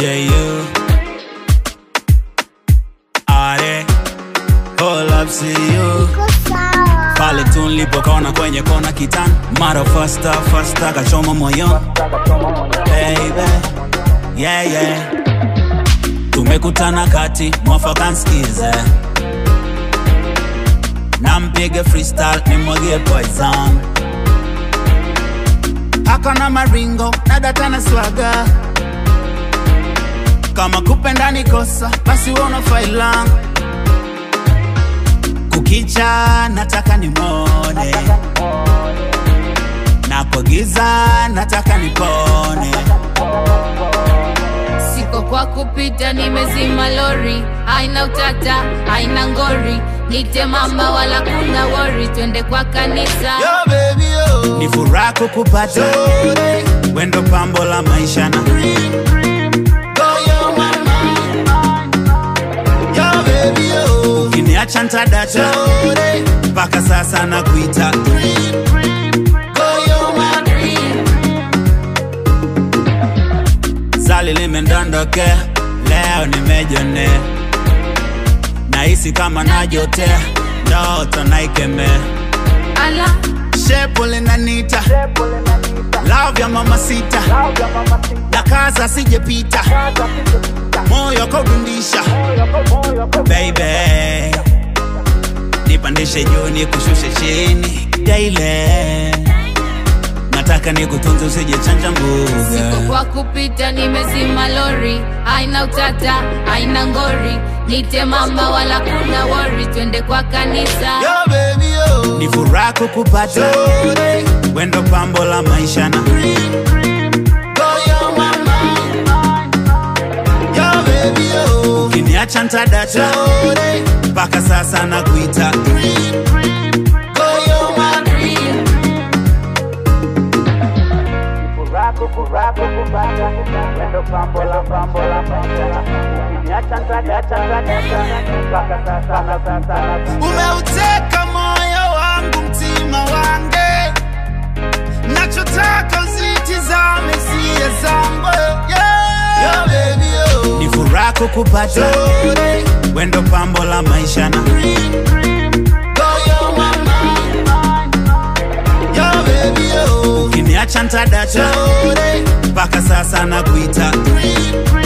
you. Are, hold up, see you. Pale tu nilipokona kwenye kona kitani, mara faster faster, kachoma moyoni baby, yeah yeah. Tumekutana kati mwafaka nsikize, nampige freestyle nimwagie poison, akona maringo na data na swaga, kama kupenda ni kosa basi wona failang kukicha nataka nimone na kwa giza nataka nipone Siko kwa kupita, nimezima lori, haina utata, haina ngori, nite mama wala kuna wori, twende kwa kanisa. Yo, baby, yo. ni furaha kukupata wendo pambo la maisha na Go, yo, mama. Yo, baby, yo. ukiniacha ntadata mpaka sasa na kuita Go, yo, mama. zali limendondoke leo nimejone nahisi kama najotea ndoto naikeme Ala, shepo linanita love ya mama sita na kaza sijepita moyo kodundisha baby nipandishe juu nikushushe chini daile nataka nikutunze usije chanja siko mbuga kwa kupita, nimezima lori, haina utata, haina ngori, nite mama wala kuna wori, twende kwa kanisa. Yo, baby, yo. ni furaha kukupata wendo pambo la maisha na Go, yo, mama. Yo, baby, yo. ukiniacha ntadata mpaka sasa na kuita Go, yo, mama. Umeuteka moyo wangu, mtima wange, nachotaka usitizame hisia zangu. Yeah. Yo, baby, yo. ni furaha kukupata wendo pambo la maisha na Go, yo, mama. Yo, baby, yo. ukiniacha ntadata mpaka sasa na kuita Green, green.